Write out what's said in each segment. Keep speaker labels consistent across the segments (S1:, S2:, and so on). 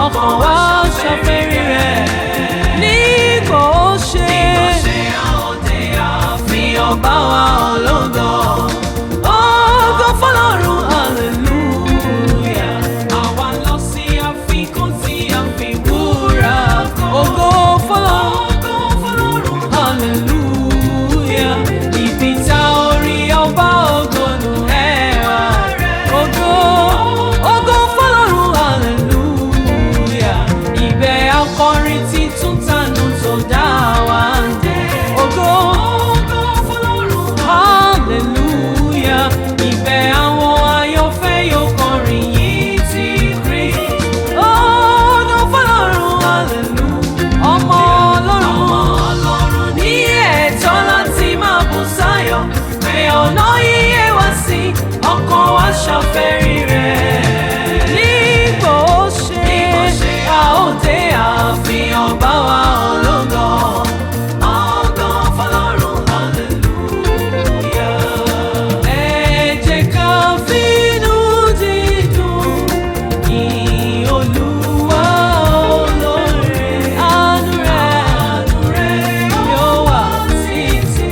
S1: ọkàn wa ṣàfẹ́rí rẹ̀ nígbà ó ṣe ọba wa ológo ògo fọ́lọ́run hallelujah àwa lọ sí àfikún tí a fi wúrà kan ògo fọ́lọ́run hallelujah ibi tá orí ọba ògo nù ẹwà ògo ògo fọ́lọ́run hallelujah ibẹ̀ akọrin títún tànù tó dá wa ń dé ògo hallelujah ibẹ̀ àwọn ayọ̀fẹ́ yóò kọrin yìí ti kiri ògo fọ́lọ́run hallelujah ọmọ ọlọ́run ní ẹ̀tọ́ láti máa bù sáyọ̀ pé ọ̀nà yíyé wá sí ọkàn wa ṣàfẹ́rí rẹ̀ nígbò ó ṣe a ó dé àfihàn bá wa ológo ọgọ́ fọlọ́run hallelujah. ẹ jẹ́ ká fínú dídùn yìn Olúwa olóore àánú rẹ̀ yóò wà títí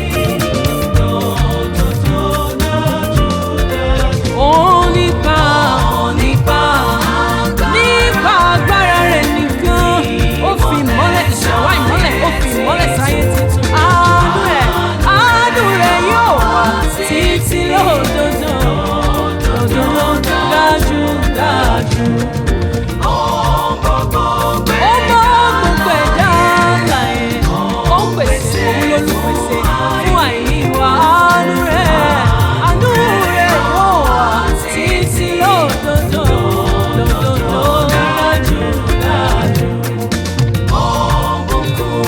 S1: òun nípa nípa nípa agbára rẹ̀ nìkan ó fi ìmọ́lẹ̀ ìṣẹ̀wá ìmọ́lẹ̀ ó fi ìmọ́lẹ̀ sáyé tuntun àánú rẹ̀ àánú rẹ̀ yóò wà títí lódodo lódodo dájú dájú. Ó mọ gbogbo ẹ̀dá láyé, ó ń pèsè òun lólùpèsè fún àìní wa àánú rẹ̀ àánú rẹ̀ yóò wà títí lódodo lódodo dájú dájú. Ó bùkún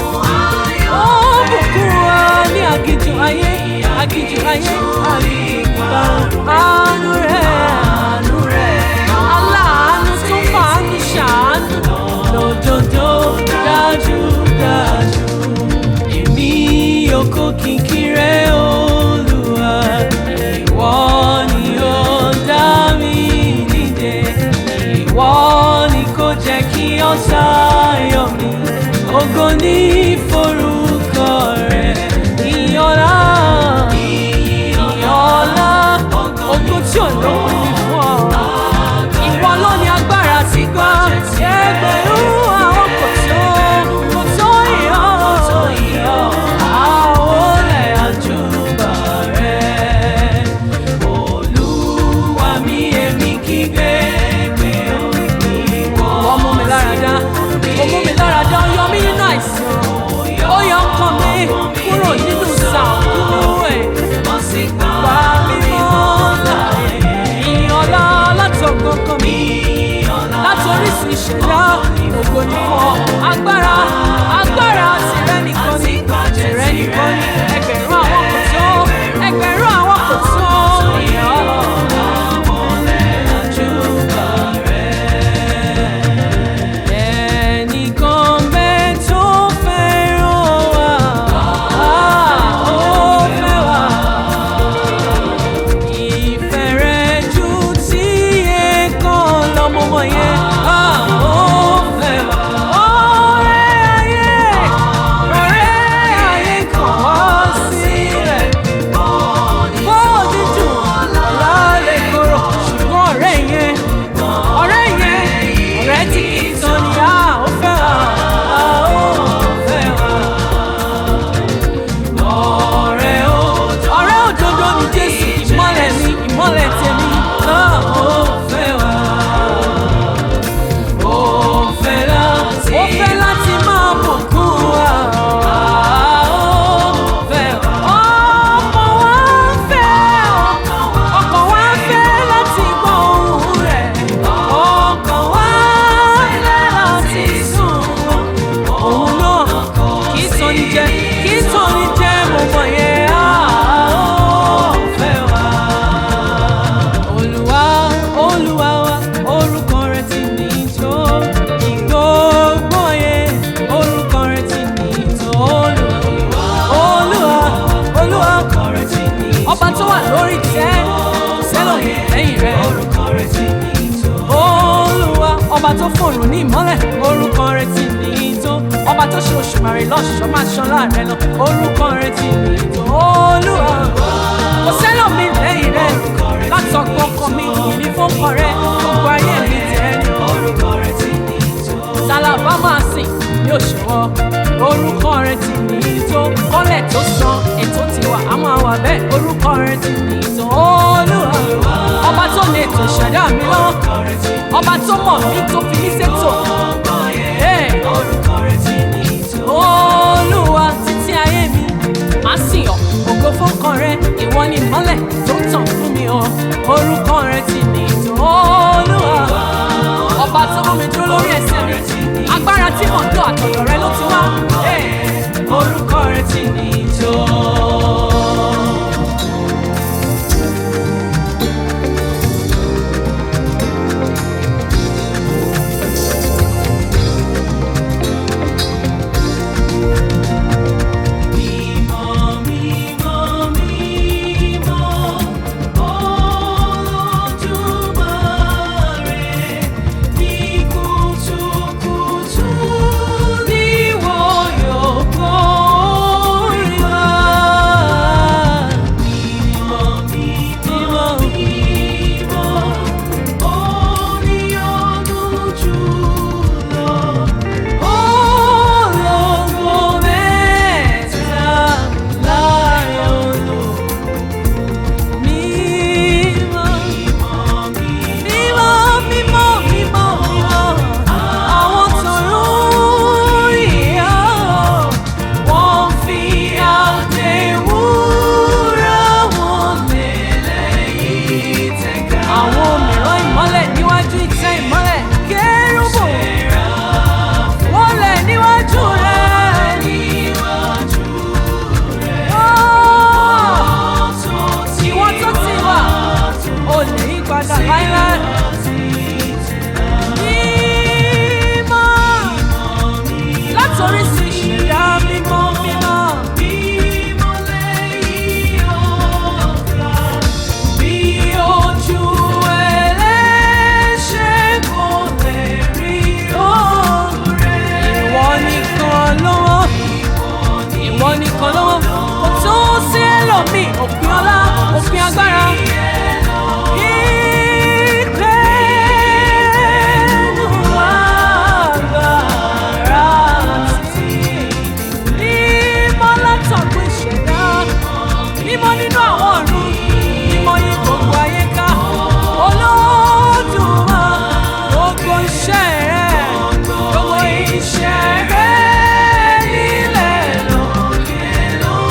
S1: wa ní aginjù ayé aginjù ayé aginjù àánú rẹ̀ àánú rẹ̀ aláàánú tó fàánú ṣàánú lódodo dájú dájú. Èmi oko kìkì rẹ̀ Olúwa, ìwọ ni ó dá mi nídè. Ìwọ ni kò jẹ́ kí ọ̀tá yọ̀ mí. Ògo ní forúkọ rẹ̀, ìyọ̀lá, ìyọ̀lá, ògo tí ò lópin ní fún ọ. Ìwọ ló ní agbára tí gbọ́ ẹgbẹ̀rún àwọn kò tó kò tó ìyọ́ ìyọ́ àwọlẹ̀ àjùbà rẹ̀. Olúwa mi èmi kígbe pé ó ìwọ. Wọ́n mú mi lára dá, ó mú mi lára dá, ó yọ mí nínú àìsàn, ó yọ ọkàn mi kúrò nínú sàkúrú ẹ̀. Wà mí mọ́ láàyè, ìyọ̀lá látọ̀gbọ̀ngàn mi láti orísun ìṣẹ̀dá ògo ní fún ọ agbára agbára tìrẹ nìkan ni tìrẹ nìkan ni ẹgbẹ̀rún àwọn kò tó ẹgbẹ̀rún àwọn kò tó ìyá ẹnìkan bẹ́ẹ̀ tó fẹ́ràn wa ó fẹ́ wa ìfẹ́ rẹ̀ ju tí ẹ̀kan lọ́mọmọ yẹn á ó fẹ́ wá. ọ̀rẹ́ ayé ọ̀rẹ́ ayé kan wá sílẹ̀ bó dídùn lálẹ́ kóró ṣùgbọ́n ọ̀rẹ́ yẹn ọ̀rẹ́ yẹn ọ̀rẹ́ tí kì í tán ni á ó fẹ́ wá á ó fẹ́ wá ọ̀rẹ́ òdodo ọ̀rẹ́ òdodo ni jésù ìmọ́lẹ̀ mi ìmọ́lẹ̀ tèmi náà ó fẹ́ wá. ó fẹ́ láti ó fẹ́ láti máa bùkún wa. ó fẹ́ wá. ọkàn wa ń fẹ́ ọkàn wa ń fẹ́ láti gbọ́ ohùn rẹ̀. ọkàn wa ń fẹ́ láti sùn òun náà kì í sọ ní jẹ kì í sọ ní jẹ mo mọ yẹn á ó fẹ́ wá. Olúwa Olúwa wa orúkọ rẹ̀ ti ní tó ìgbógbó yẹn orúkọ rẹ̀ ti ní tó Olúwa Olúwa Olúwa ọba tó wà lórí tẹ́ sẹ́lọ̀ lẹ́yìn rẹ̀. Olúwa ọba ọba tó fòrùn ní ìmọ́lẹ̀ orúkọ rẹ̀ ti ní í tó ọba tó ṣe òṣùmàrè lọ́ṣọ̀ọ́ máa ṣan láàrẹ lọ orúkọ rẹ̀ ti ní í tó olúwa kò sẹ́lọ̀ mi lẹ́yìn rẹ̀ látọ̀gbọ́ ọkọ mi ìní fọ́kọ rẹ̀ gbogbo ayé mi tẹ̀ ní orúkọ rẹ̀ ti ní í tó sálábà máa sìn ní òṣùwọ̀ orúkọ rẹ̀ ti ní í tó kọ́lẹ̀ tó san ètò tiwa a máa wà bẹ́ẹ̀ orúkọ rẹ̀ ti ní í tó olúwa ọba tó lè tó ṣẹ̀dá mi lọ́wọ́ ọba tó mọ̀ mí tó fi mí ṣètò. Hey! olúwa títí ayé mi máa sìn ọ́ ògo fọ́kàn rẹ ìwọ ni ìmọ́lẹ̀ tó ń tàn fún mi o orúkọ rẹ ti ní ìtò olúwa ọba tó mú mi dúró lórí ẹsẹ̀ mi agbára tí mò ń lò àtọ̀dọ̀ rẹ ló ti wá Hey! orúkọ rẹ ti ní ìtò. Ológo mẹ́ta láàrin olú. Mímọ́, mímọ́, mímọ́, mímọ́, mímọ́. Àwọn tọ̀run ìyá wọ́n fi àtẹ̀wúrà wọn lélẹ̀ yìí tẹ̀ka. Àwọn mìíràn ìmọ́lẹ̀ níwájú ìtẹ́ ìmọ́lẹ̀ kérúbù. Wọ́n lẹ̀ níwájú rẹ̀. Ìwọ tó ti wà, o lè yí padà láíláí. Mímọ́, látòrí sí ìṣẹ̀dá mímọ́ mímọ́. Bí ojú ẹlẹ́ṣẹ̀ kò lè rí oore. Ìwọ nìkan ló wọ́n ìwọ nìkan lọ́wọ́ kò tó sí ẹlòmíì òpin ọlá òpin agbára. Ìgbẹ́nu agbára ti mímọ́ látọ̀gbọ́ ìṣẹ̀dá mímọ́ nínú àwọn ọ̀run mímọ́ yí gbogbo ayé ká Olódùmarè gbogbo iṣẹ́ rẹ̀ gbogbo iṣẹ́ rẹ̀ nílẹ̀ lókè lókè.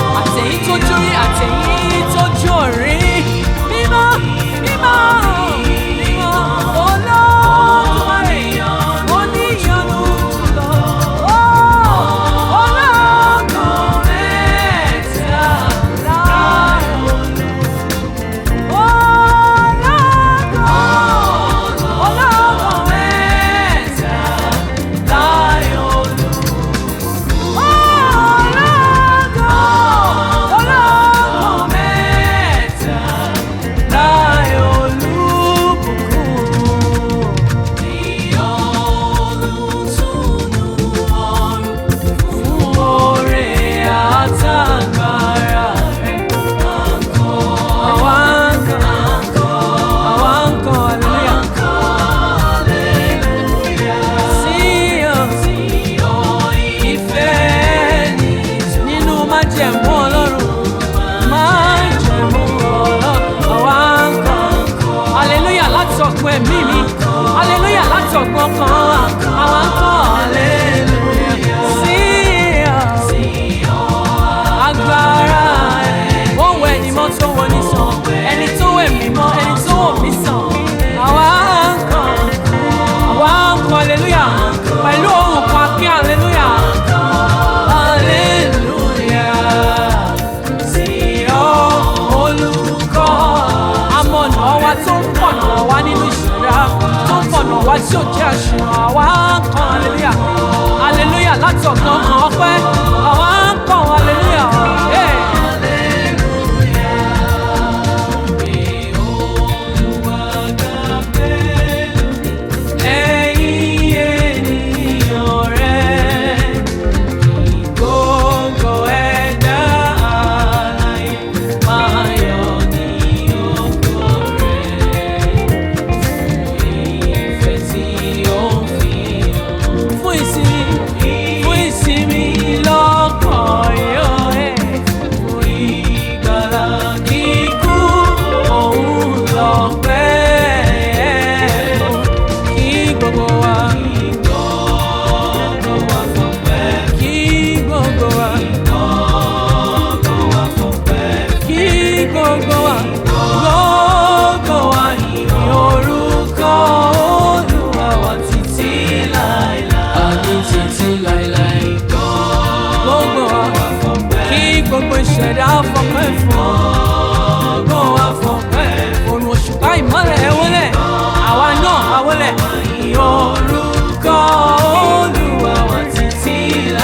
S1: ìṣẹ̀dá fọpẹ́ fún ọgbọ́n wa fọpẹ́ òrùn òṣùpá ìmọ́lẹ̀ ẹ wọlé àwa náà a wọlé orúkọ olúwa wa títí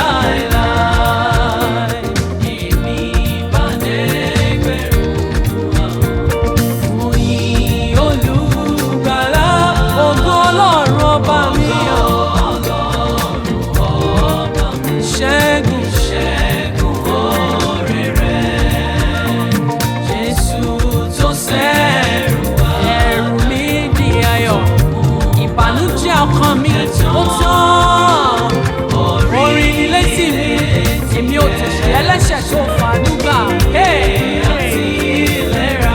S1: láéláé èmi bá dẹ́gbẹ̀rún àwọn òyìn olùgbàlà ògo ọlọ́run ọba mi ọ̀ ṣẹ́gun ṣẹ́gun oore rẹ̀ jésù tó sẹ́rù wá ẹ̀rù mi di ayọ̀ ìbànújẹ́ ọkàn mi ó tán orin ni létí mi èmi ò tẹ̀sẹ̀ ẹlẹ́ṣẹ̀ tó fàánúgbà àti ìlera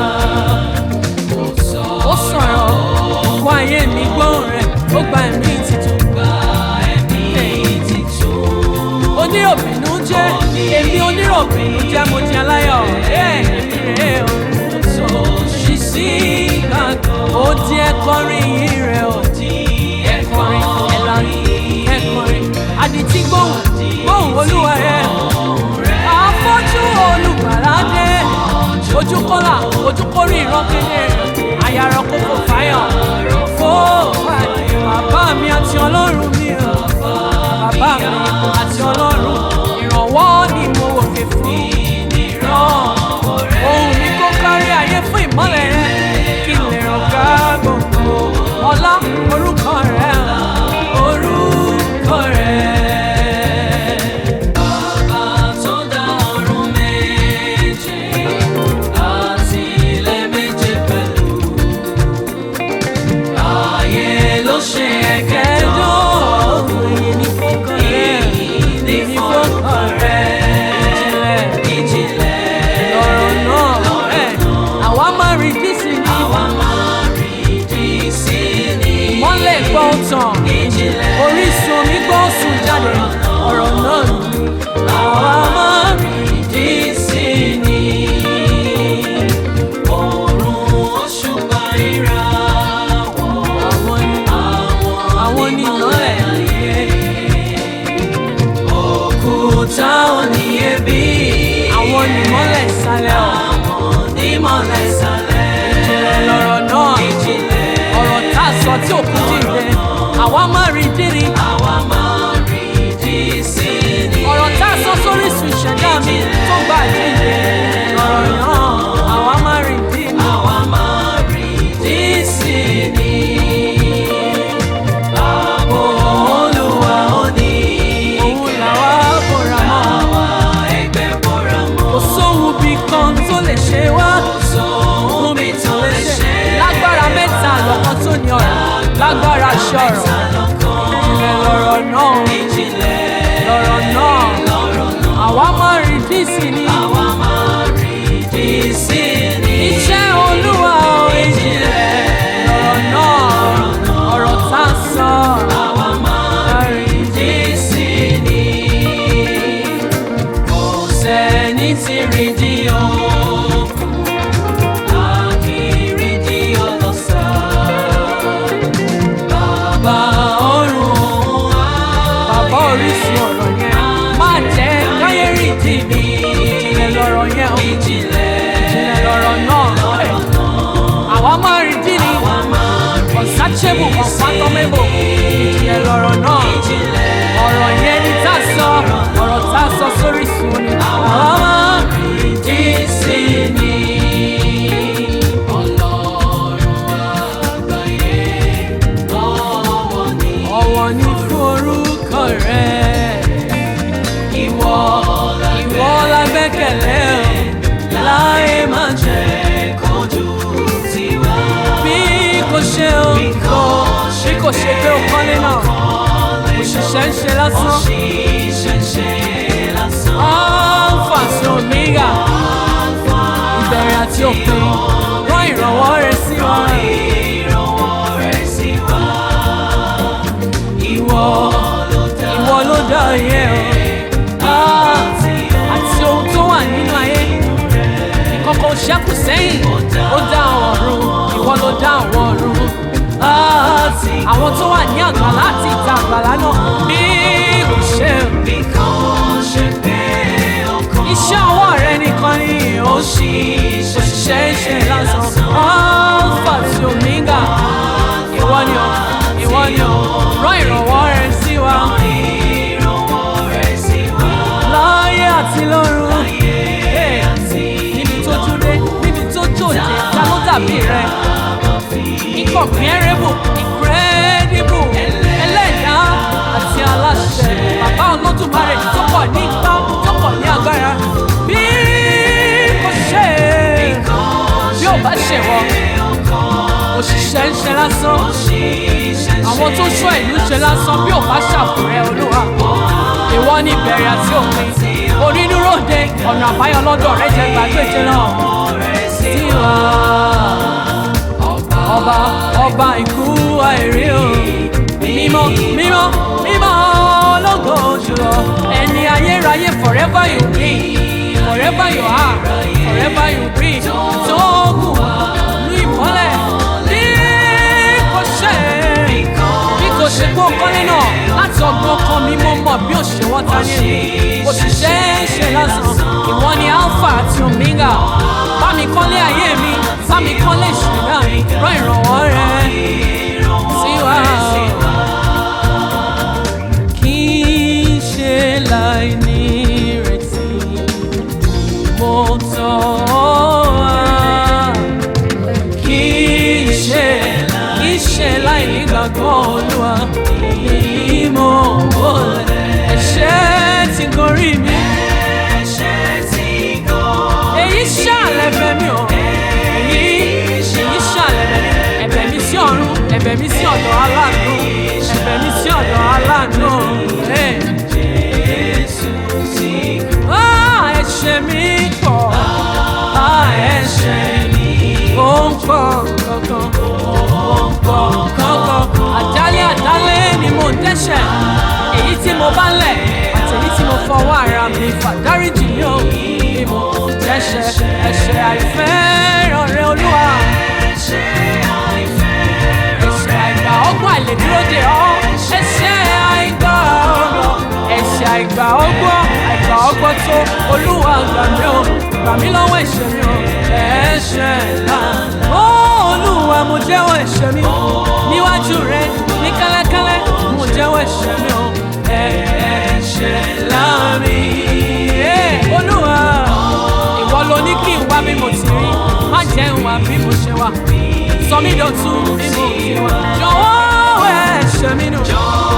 S1: ó sọ̀rọ̀ kó ayé mi gbóhùn rẹ̀ ó gba ẹ̀mí titun gba ẹ̀mí titun oníròbìnú jẹ́ èmi oníròbìnú jẹ́ mo di aláyọ̀ èmi rèé o ṣì sí gbàgbọ́ ó di ẹ̀kọrin yìí rẹ̀ ó di ẹ̀kọrin ẹ̀lànà ẹ̀kọrin àdìtí gbóhùn gbóhùn olúwa rẹ̀ àfọ́jú olùgbàlà dé ojú kọ́là ojú kórè ìran kedere àyàrá kókò fáyọ̀ fó fàdé bàbá mi àti ọlọ́run mi o bàbá mi àti ọlọ́run ìrànwọ́ ni mo wòkè fún ìran ohun mi kó kárí ayé fún ìmọ́lẹ̀ rẹ kí n lè ràn ká gbogbo ọlá orúkọ rẹ orúkọ rẹ. Bàbá tó dá ọ̀run méje àti ilẹ̀ méje pẹ̀lú. Ayé ló ṣe ẹ̀kẹ́jọ́ èyí ní fọ́kàn rẹ̀ èyí ní fọ́kàn rẹ̀ ìjìnlẹ̀ lọ̀rọ̀ náà ẹ̀ àwa máa rí dísì ní àwa máa rí dísì ní ìmọ́lẹ̀ gbọ́ tàn ìjìnlẹ̀ orísun omi gbọ́ sùn jáde ọ̀rọ̀ náà ni àwa máa rí dísì ní òòrùn òṣùpá ìràwọ̀ àwọn ni àwọn ni ìmọ́lẹ̀ ayé òkúta oníyebí. àwọn onímọ̀lẹ̀ ìsàlẹ̀ ọ̀. àwọn onímọ̀lẹ̀ ìsàlẹ̀. ìjìnlẹ̀ lọ̀rọ̀ náà. ìjìnlẹ̀. ọ̀rọ̀ tá a sọ tí òkú dìde. àwa máa rí dírí. àwa máa rí dí sí ni. ọ̀rọ̀ tá a sọ sórí sùn ìṣẹ̀dá mi tó gbà jíde. lọ̀rọ̀ náà. àwa máa rí dí ni. àwa máa rí dí sí ni. Ààbò Olúwa ó ní òun làwa bọ̀rọ̀ mọ́. Àwa ẹgbẹ́ bọ̀rọ̀ mọ́. Kò sóhun bí kan tó lè ṣe wá. Kò sóhun bí tó lè ṣe. Lágbára mẹ́ta lọ́kàn tó ní ọ̀rọ̀. Lágbára ṣọ̀rọ̀. Ìjìnlẹ̀ lọ̀rọ̀ náà. Ìjìnlẹ̀ lọ̀rọ̀ náà. Àwa máa rí dísì ni. Àwa máa rí dísì ni. Iṣẹ́ Olúwa ò ìjìnlẹ̀ lọ̀rọ̀ náà. Ọ̀rọ̀ tá a sọ. Àwa máa rí dísì ni. Kò sẹ́ni tí rí di òkun. A kì í rí di ọlọ́sà. Bàbá ọ̀run òun á. Bàbá orísun ọ̀rọ̀ yẹn. Má jẹ́ káyé rí di mi. Ìjìnlẹ̀ lọ̀rọ̀ yẹn o. Ìjìnlẹ̀ ìjìnlẹ̀ lọ̀rọ̀ náà. Àwa máa rí dí ni. Unsearchable, unfathomable. Ìjìnlẹ̀ lọ̀rọ̀ náà. Ọ̀rọ̀ yẹn ni tá a sọ. Ọ̀rọ̀ tá a sọ sórí sùn ni. Àwa máa rí dí sí ni. Ọ̀wọ̀ ni fún orúkọ rẹ̀. Ìwọ ìwọ la gbẹ́kẹ̀lé o, láyé máa jẹ́ kojú tiwa. Bí kò ṣe o, bí kò ṣe pé o kọ́lé náà, òṣìṣẹ́ ń ṣe lásán. Alpha sí Omega, ìbẹ̀rẹ̀ àti òpin, rán ìrànwọ́ rẹ sí wa. Ìwọ ìwọ ló dá ayé o. Ah, àti ohun tó wà nínú ayé. Ìkọ̀kọ̀ ṣẹ́kù sẹ́yìn. Ó dá àwọn ọ̀run. Ìwọ ló dá àwọn ọ̀run. Ah, àwọn tó wà ní àgbàlá àti ìta àgbàlá náà. Bí kò ṣe iṣẹ́ ọwọ́ rẹ òṣìṣẹ́ iṣẹ́ lásán alpha tí omega ìwọ ni ọ ìwọ ni ọ rán ìrànwọ́ rẹ sí wa láyé àti lọ́run Hey, níbi tó dúró níbi tó jòjé ta ló dàbí rẹ incomparable incredible ẹlẹ́dàá àti aláṣẹ bàbá olódùmarè tó pọ̀ ní ipá tó pọ̀ ní agbára bí kò ṣe bí ò bá ṣe wọ òṣìṣẹ́ ń ṣe lásán àwọn tó ṣọ́ ìlú ṣe lásán bí ò bá ṣàfùrẹ́ olúwa ìwọ ní ìbẹ̀rẹ̀ àti òpin onínúròde ọ̀nà àbáyọ lọ́dọ̀ rẹ jẹ́ gbàgbéje náà tiwa ọba ọba ikú àìrí o mímọ́ mímọ́ mímọ́ ológo jùlọ ẹni ayérayé forever you be forever you are forever you be tó kù ní ìmọ́lẹ̀ bí kò ṣe bí kò ṣe kó kọ́lé náà láti ọgbọ́n kan mi mo mọ̀ bí òṣèwọ́ ta ní èmi òṣìṣẹ́ ṣe lásán ìwọ ni alpha àti omega bá mi kọ́lé ayé mi bá mi kọ́lé ìṣẹ̀dá mi rán ìrànwọ́ rẹ sí wa. kì í ṣe láì ní ìrètí mo tọ́ wá kì í ṣe kì í ṣe láì nígbàgbọ́ olúwa èyí mo wọlé ẹ̀ṣẹ̀ ti gorí mi èyí ṣàlẹ̀ bẹ̀ mí o èyí èyí ṣàlẹ̀ bẹ̀ mí ẹ̀bẹ̀ mi sí ọ̀run ẹ̀bẹ̀ mi sí ọ̀dọ̀ aláàánú ẹ̀bẹ̀ mi sí ọ̀dọ̀ aláàánú. Hey. Ah, ẹ̀ṣẹ̀ mi pọ̀ Ah, ẹ̀ṣẹ̀ mi ó ń pọ̀ kankan ó ń pọ̀ kankan àjálẹ̀ àjálẹ̀ ni mo ń dẹ́ṣẹ̀ èyí tí mo bá lẹ̀ àti èyí tí mo fọwọ́ ara mi fà dáríjì mi ò ní mo ń dẹ́ṣẹ̀ ẹ̀ṣẹ̀ àìfẹ́ràn rẹ olúwa ẹ̀ṣẹ̀ àìgbà ọgbọ́n àìlèdúró dè ọ́ ẹ̀ṣẹ̀ àìgbà ọgbọ́n ẹ̀ṣẹ̀ àìgbà ọgbọ́n àìgbà ọgbọ́n tó olúwa gbà mí o gbà mí lọ́wọ́ ẹ̀ṣẹ̀ mi o ẹ̀ṣẹ̀ ńlá ó olúwa mo jẹ́wọ́ ẹ̀ṣẹ̀ mi níwájú rẹ ní kẹ́lẹ́kẹ́lẹ́ mo jẹ́wọ́ ẹ̀ṣẹ̀ mi o ẹ̀ṣẹ̀ ńlá mi Eh, olúwa ìwọ ló ní kí n wá bí mo ti rí má jẹ́ n wá bí mo ṣe wà sọ mí dọ̀tun bí mo ti wà jọ̀wọ́ ẹ̀ṣẹ̀ mi nù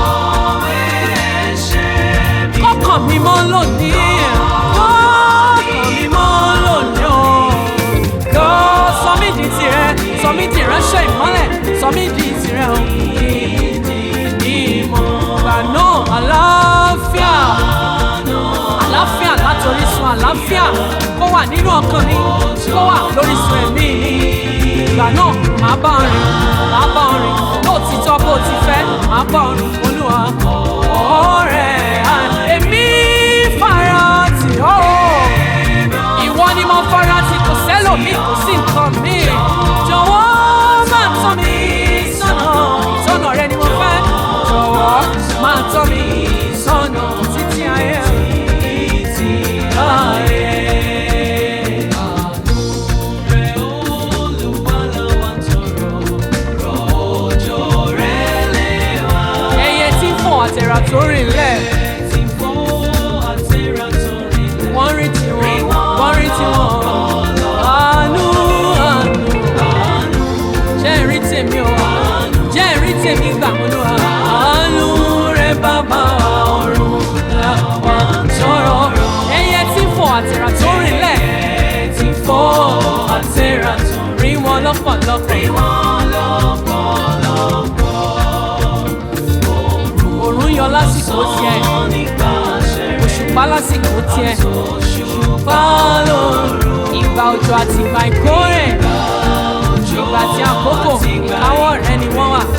S1: kọ́kàn mi mọ́ lónìí kọ́kàn mi mọ́ lónìí o kọ́ sọ mí di tirẹ̀ sọ mí di ìránṣẹ́ ìmọ́lẹ̀ sọ mí di tirẹ̀ o ìdí ìmọ̀ gbà náà àlàáfíà àlàáfíà látòrí sun àlàáfíà kó wà nínú ọkàn mi kó wà lórí sun ẹ̀mí mi ìgbà náà màá bá ọ rìn màá bá ọ rìn lóòtítọ́ bó ti fẹ́ màá bá ọ rìn olúwa ọ̀rẹ́ à, èmi fara tì ọ́ ìwọ ni mo fara tì kò sẹ́lòmíì kò sí nǹkan mi jọ̀wọ́ máa tọ́ mi sọ́nà ìtọ́nà rẹ ni mo fẹ́ jọ̀wọ́ máa tọ́ mi sọ́nà títí ayé títí ayé. ẹyẹ tí ń fò àtẹ̀rà tó rìn lẹ̀ wọ́n rí tiwọn wọ́n rí tiwọn àánú àánú jẹ́ ìrí tèmi o jẹ́ ìrí tèmi gbà wọ́n lọ àánú rẹ bàbá ọ̀run làwọn tọrọ ẹyẹ tí ń fò àtẹ̀rà tó rìn lẹ̀ tí ń fò àtẹ̀rà tó rí wọn lọ́pọ̀lọpọ̀. òrùn yọ lásìkò tiẹ̀ òṣùpá lásìkò tiẹ̀ òṣùpá lóru ìgbà òjò àti ìgbà ìkórè ìgbà tí àkókò ìkáwọ́ rẹ ni wọ́n wà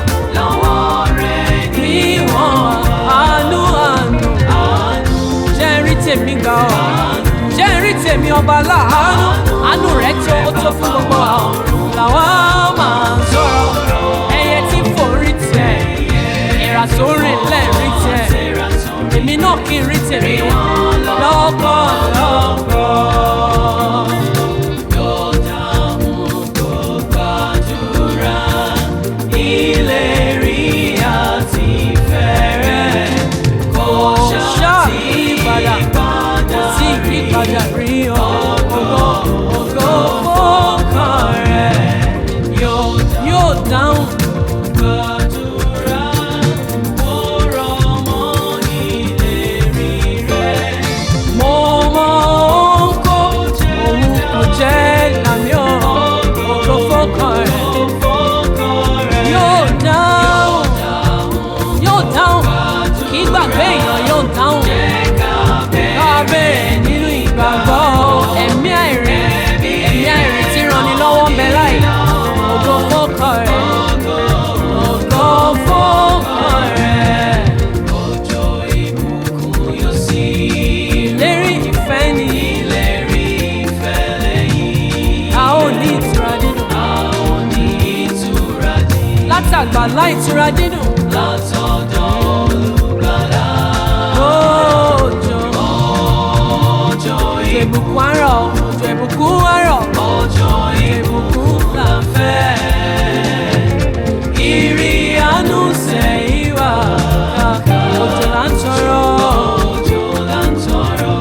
S1: bí wọ́n wà àánú àánú jẹ́ rí tèmi gbà ọ́ jẹ́ rí tèmi ọba láàánú àánú rẹ̀ tó ó tó fún gbogbo àwọn làwọn máa ń sọ̀rọ̀ ẹyẹ tí fò rí tiẹ̀ ìrà tó rìn lẹ̀ rí tiẹ̀ èmi náà kì í rí tèmi lọ́pọ̀lọpọ̀. ìtura dídùn
S2: látọ̀dọ̀ olùgbàlà.
S1: òjò
S2: Òjò
S1: òjò ìbùkún àárọ̀ òjò ìbùkún àárọ̀
S2: òjò ìbùkún là ń fẹ́.
S1: ìrì àánú sẹ́yìn wá òjò là ń tọrọ
S2: Òjò là ń tọrọ.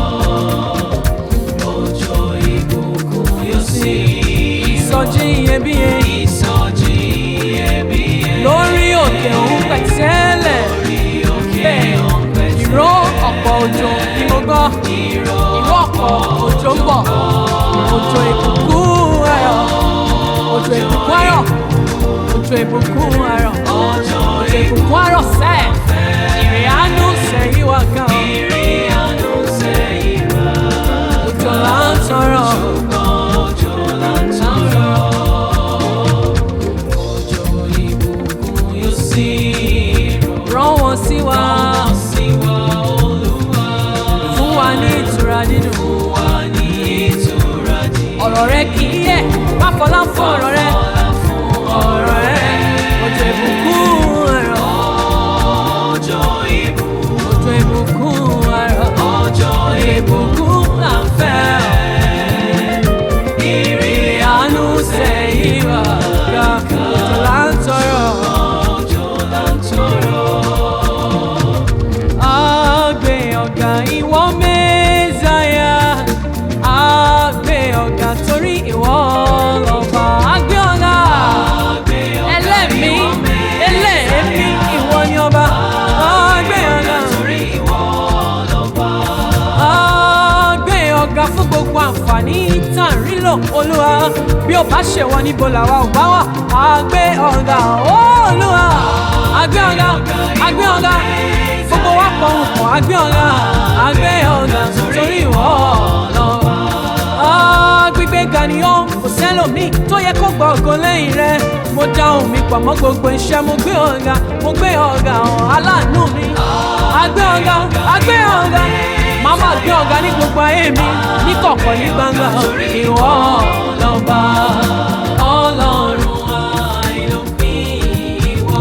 S2: Òjò ìbùkún yóò sí.
S1: ìsọjí iyebíye
S2: Ìsọjí iyebíye.
S1: lórí òkè òun pẹ̀tẹ́lẹ̀
S2: Lórí òkè
S1: bẹ́ẹ̀
S2: ọ̀pẹ tí
S1: ìró ọ̀pọ̀ òjò ni mo gbọ́
S2: ìró
S1: ìró ọ̀pọ̀ òjò ń bọ̀ òjò ìbùkún ayọ̀ òjò ìbùkún ayọ̀ òjò ìbùkún ayọ̀
S2: òjò
S1: òjò ìbùkún ayọ̀ sẹ́ẹ̀ ìrì àánú sẹ́yìn wá gan
S2: ìrì àánú sẹ́yìn wá.
S1: òjò là ń tọrọ
S2: Òjò là ń tọrọ. Òjò ìbùkún yóò sí.
S1: rán wọn sí wa
S2: Rán sí wa Olúwa.
S1: fún wa ní ìtura dídùn
S2: Fún wa ní ìtura dídùn.
S1: ọ̀rọ̀ rẹ kì í yẹ̀ má fọlá fún ọ̀rọ̀ rẹ
S2: Ọlá fún
S1: ọ̀rọ̀ rẹ òjò ìbùkún ayọ̀
S2: òjò ìbùkún.
S1: òjò ìbùkún ayọ̀
S2: Òjò
S1: ìbùkún là ń fẹ́ ọ.
S2: ìrì
S1: àánú sẹ́yìn wá ga òjò là ń tọrọ.
S2: òjò là ń tọrọ.
S1: Agbe ọ̀gá ìwọ Mẹ́sáyà. Agbe ọ̀gá torí ìwọ lọ́ba. Agbe ọ̀gá ẹlẹ́mí ẹlẹ́mí ìwọ ni ọba. Agbe ọ̀gá
S2: Torí ìwọ lọ́ba.
S1: agbe ọ̀gá fún gbogbo àǹfààní tá à ń rí lò olúwa bí ó bá ṣe wọ níbo làwa ò bá wà agbe ọ̀gá ó olúwa agbe ọ̀gá agbe ọ̀gá gbogbo wa pọ̀ ń pọ̀ agbe ọ̀gá agbe ọ̀gá torí ìwọ lọ́wọ́ gbígbé ga ni ó kò sẹ́lòmíì tó yẹ kó gbọ́ ògo lẹ́yìn rẹ mo dá ohùn mi pọ̀ mọ́ gbogbo iṣẹ́ mo gbé ọ̀gá mo gbé ọ̀gá hàn aláàánú mi agbé ọ̀gá agbé ọ̀gá màá máa gbé ọ̀gá ní gbogbo ayé mi ní kọ̀kọ̀ ní gbangba ìwọ lọ́ba ọlọ́run àìlópin ìwọ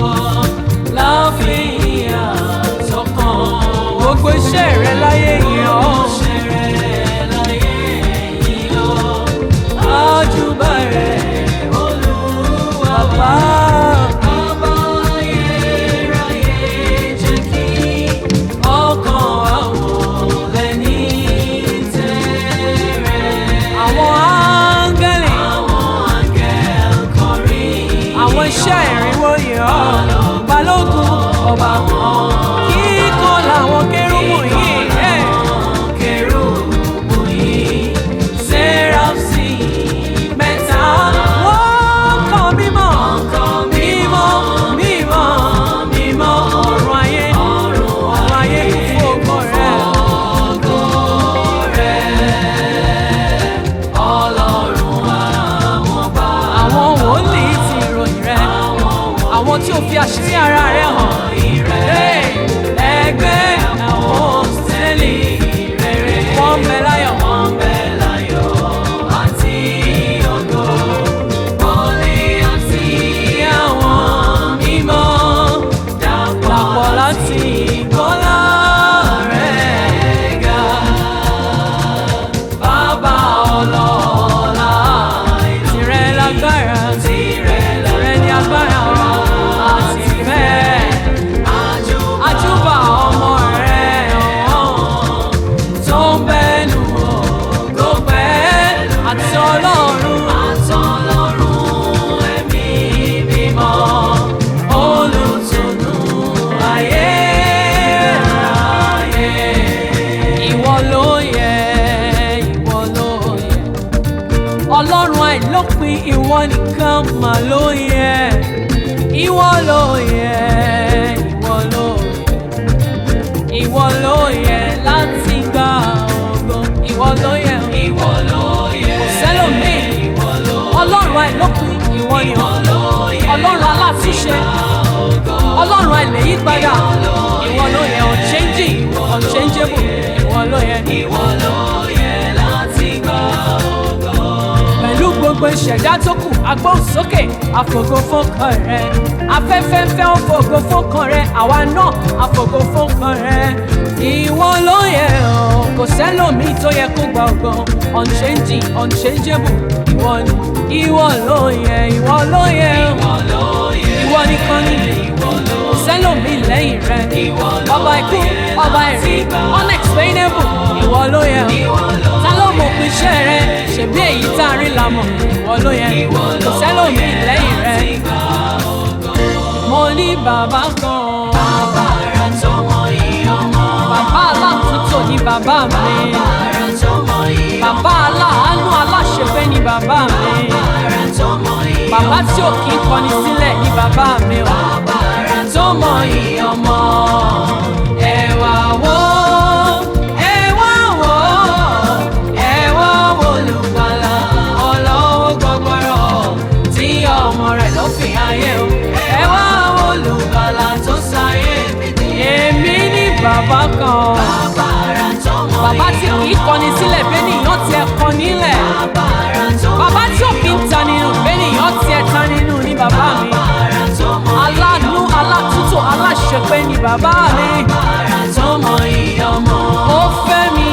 S1: láfihàn sọ́kàn gbogbo iṣẹ́ rẹ láyé yẹn ọ́ àjùbà rẹ olúwa bá. ọkàn àwọn lẹ́ni tẹ̀rẹ̀. àwọn áńgẹ́lì. àwọn iṣẹ́ ìrìnwó yìí ọ́ balógun ọba wọn. kíkọ́ làwọn kérúbù yìí. ẹ̀. Sẹ́ráfsì mẹ́ta. Wọ́n kọ́ mímọ́. Mímọ́, mímọ́, mímọ́. Ọ̀run ayé, ọ̀run ayé kún fún ògo rẹ̀. Àwọn wòlíì ti ìròyìn rẹ̀. Àwọn tí ó fi àṣírí ara rẹ̀ hàn. Hey, Ẹgbẹ́ àwọn sẹ́lì rere. Wọ́n ń bẹ láyọ̀. Tí àwọn mímọ́ dàpọ̀ láti gbọ́lá rẹ̀ ga. Bàbá ọlọ́lá tìrẹ lágbára tìrẹ ní agbára àti ìfẹ́. Àjùbà ọmọ rẹ̀ ọ̀hún tó ń bẹnu ògo pẹ́ àti ọlọ́run. Olùtùnú ayé ayé. Ìwọ ló yẹ, ìwọ ló yẹ. Ọlọ́run àìlópin ìwọ nìkan mà ló yẹ. Ìwọ ló yẹ, ìwọ ló yẹ. Ìwọ ló yẹ láti gba ògo. Ìwọ ló yẹ, ìwọ ló yẹ. Kò sẹ́lòmíì. Ọlọ́run àìlópin ìwọ ni ọ́. Ọlọ́run alátúnṣe. Ọlọ́run àìlèyípadà. Ìwọ ló yẹ unchanging, unchangeable. Ìwọ ló yẹ. Pẹ̀lú gbogbo ṣẹ̀dá tó kù agbóhùnsókè àfògo fọ́kàn rẹ̀ afẹ́fẹ́ fẹ́ ó fògo fọ́kàn rẹ̀ àwa náà àfògo fọ́kàn rẹ̀ ìwọ ló yẹ ọ́ kò sẹ́lòmíì tó yẹ kó gba ọgbọ́n unchanging unchangeable ìwọ ni ìwọ ló yẹ ìwọ ló yẹ ọ́ ìwọ nìkan ni kò sẹ́lòmíì lẹ́yìn rẹ̀ ọba ikú ọba ẹ̀rí unexplainable ìwọ ló yẹ ọ́ ta ló mọ̀ pé iṣẹ́ rẹ ṣèbí èyí tá a rí la mọ̀ ìwọ ló yẹ kò sẹ́lòmíì lẹ́yìn rẹ. mo ní bàbá kan
S2: Bàbá ara tó mọ iye ọmọ.
S1: bàbá aláàtúntò ní bàbá mi
S2: Bàbá ara tó mọ iye ọmọ.
S1: bàbá aláàánú aláṣẹfẹ́ ní bàbá mi
S2: Ara tó mọ iye ọmọ.
S1: bàbá tí ò kí ń kọni sílẹ̀ ní bàbá mi o.
S2: Bàbá ara tó mọ iye ọmọ.
S1: ẹ wá wò ẹ wá wò ẹ wá wò olùgbàlà ọlọ́wọ́ gbọgbọrọ tí ọmọ rẹ̀ ló fi ayé o ẹ wá wò olùgbàlà tó sáyé èmi ní bàbá kan
S2: Bàbá ara tó mọ
S1: bàbá tí
S2: iye
S1: kì í kọni sílẹ̀ bẹ́nìyàn tiẹ̀ kọ nílẹ̀
S2: Bàbá ara tó mọ
S1: bàbá tí ò kí ń ta nínú bẹ́nìyàn tiẹ̀ ta nínú ní bàbá mi
S2: ara tó mọ
S1: aláàánú alátúntò aláṣepé ní bàbá mi.
S2: Ara tó mọ iye ọmọ.
S1: ó fẹ́ mi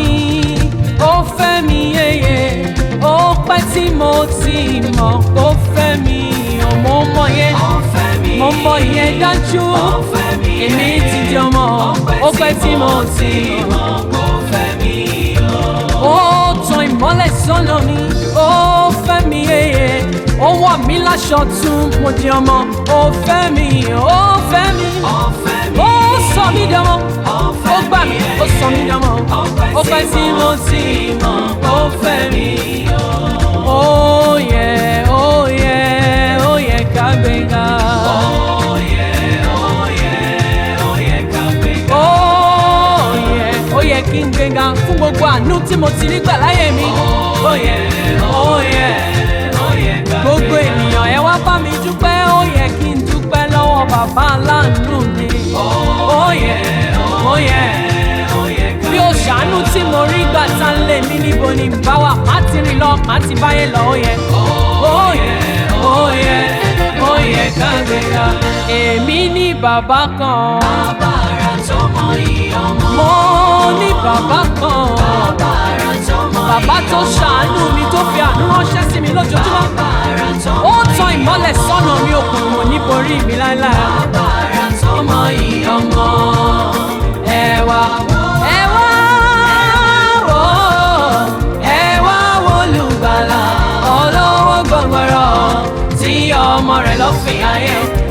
S1: ó fẹ́ mi yeye ó pẹ́ tí mo ti mọ̀ ó fẹ́ mi ò mo mọ̀ yẹn
S2: Ó fẹ́ mi.
S1: mo mọ̀ yẹn dájú
S2: Ó fẹ́ mi.
S1: èmi ti di ọmọ ó pẹ́ tí mo ti mọ̀
S2: Ó fẹ́ mi.
S1: ó tan ìmọ́lẹ̀ sọ́nà mi ó fẹ́ mi yeye ó wọ̀ mí láṣọ tún mo di ọmọ ó fẹ́ mi ó fẹ́ mi
S2: Ó fẹ́ mi.
S1: ó sọ mí dánmọ́ ó gbà mí ó sọ mí dánmọ́ ó pẹ́ tí mo ti mọ̀ ó fẹ́ mi. ó yẹ ó yẹ ó yẹ ká gbéga.
S2: Ó yẹ, ó yẹ, ó yẹ ká gbéga.
S1: ó yẹ ó yẹ kí n gbéga fún gbogbo àánú tí mo ti rí gbà láyé mi. ó yẹ ó yẹ
S2: Ó yẹ ká
S1: gbogbo ènìyàn ẹ wá bá mi dúpẹ́ ó yẹ kí n dúpẹ́ lọ́wọ́ bàbá aláàánú mi. ó yẹ ó yẹ
S2: ó yẹ ká
S1: bí o ṣàánú tí mo rí gbà tá ń lé mi níbo ni n bá wà má ti rìn lọ má ti báyé lọ ó yẹ. ó yẹ ó yẹ ó yẹ ká gbéga. èmi ní bàbá kan
S2: Bàbá ara tó mọ iye ọmọ.
S1: mo ní bàbá kan
S2: Bàbá ara tó mọ iye
S1: bàbá tó ṣàánú mi tó fi àánú ránṣẹ́ sí mi lójoojúmọ́.
S2: Bàbá ara tó
S1: ó tan ìmọ́lẹ̀ sọ́nà mi òkùnkùn ò ní borí mi láéláé.
S2: Bàbá ara tó mọ iye ọmọ.
S1: ẹ wá ẹ wá wò ẹ wá wò olùgbàlà ọlọ́wọ́ gbọ̀ngbọ̀rọ̀ tí ọmọ rẹ̀ lọ́ fi ayé o